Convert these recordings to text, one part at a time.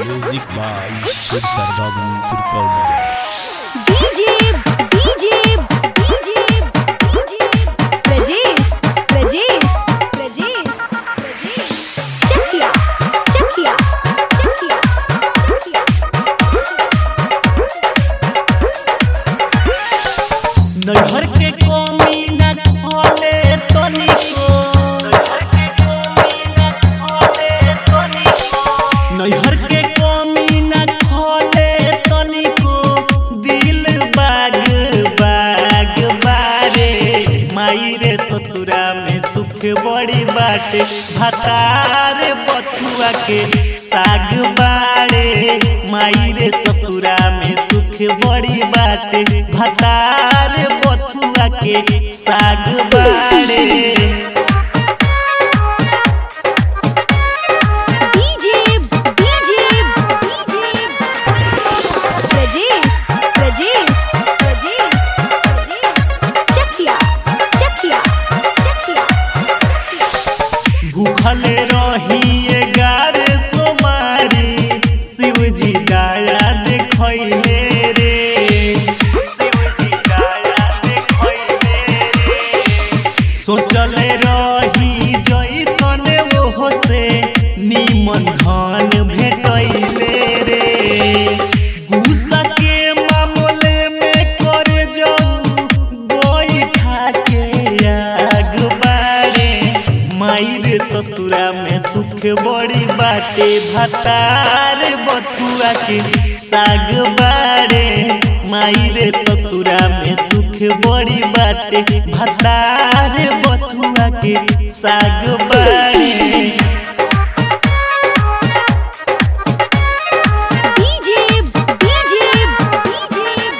Music by Sur Sargam Turkaulia. DJ, DJ, DJ, DJ, Rajesh, Rajesh, Rajesh, Rajesh. Chakia, Chakia, Chakia, Chakia. नैहर के कमी न खोले तनिको नैहर के कमी न खोले तनिको दिल बाग बाग बारे माई रे ससुरा में सुख बड़ी बाटे भतार बथुआ के साग बाड़े माई रे ससुरा में सुख बड़ी बाटे भतार बथुआ के साग बाड़े DJ, DJ, DJ, Rajesh, Rajesh, Rajesh, Rajesh. Chakia, Chakia, Chakia, Chakia. भूखल रही गार सोमारी शिवजी दया देखैले रे शिवजी दया देखैले रे सोचल रही जैसन ओहो से निमन धन भेटैले रे गुस्सा के मामले में कर जाऊ गोईठा के आग बाड़े माई रे ससुरा में सुख बड़ी बाटे भतार बथुआ के साग बाड़े माई रे ससुरा में सुख बड़ी बाटे भतार बथुआ के साग बाड़े DJ, DJ, DJ,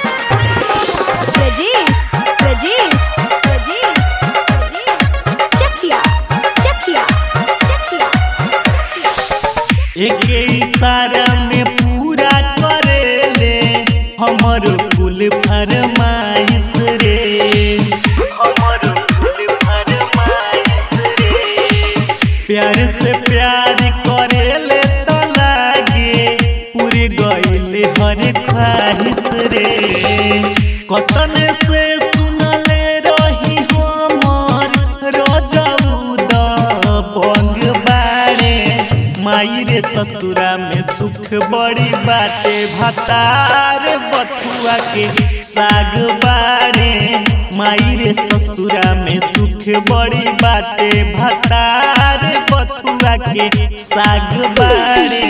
Rajesh, Rajesh, Rajesh, Rajesh. Chakia, Chakia, Chakia, Chakia. एक इशारा में पूरा करेले हमर कुल फरमाइश रे हमर कुल फरमाइश रे प्यार से प्यार करेले तो लागे पूरी गइल हर ख्वाहिश रे कतन से सुनले रही हमर रजऊ द बंग बाड़े माई रे ससुरा में सुख बड़ी बाटे भतार बथुआ के साग बाड़े माई रे ससुरा में सुख बड़ी बाटे भतार बथुआ के साग बाड़े